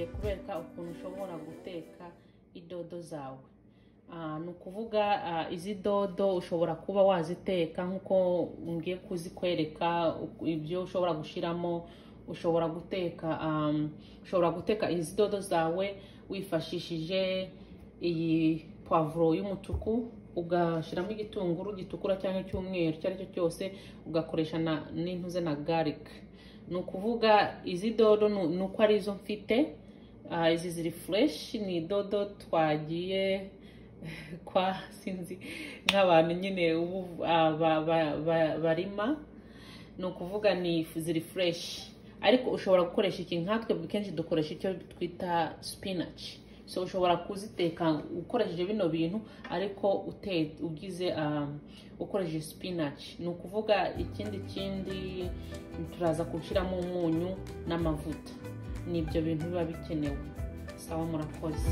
ukuntu ushobora guteka idodo zawe ni ukuvuga izi dodo ushobora kuba waziteka nk'uko ngiye kuzikwereka ibyo ushobora gushyiramo ushobora guteka ushobora guteka izi dodo zawe wifashishije iyi pavuro y'umutuku ugashyiramo igitunguru gitukura cyangwa cy'umweru icyo ari cyo cyose ugakoresha n'intuze na garike ni ukuvuga izi dodo ni uko arizo mfite izi ziri fureshi ni dodo twagiye kwa sinzi nk'abantu nyine ubu barima ni ukuvuga ni ziri fureshi ariko ushobora gukoresha iki nkatwe kenshi dukoresha icyo twita sipinaci so ushobora kuziteka ukoresheje bino bintu ariko ugize ukoresheje sipinaci ni ukuvuga ikindi kindi turaza gushyiramo umunyu n'amavuta ni ibyo bintu biba bikenewe sawa murakoze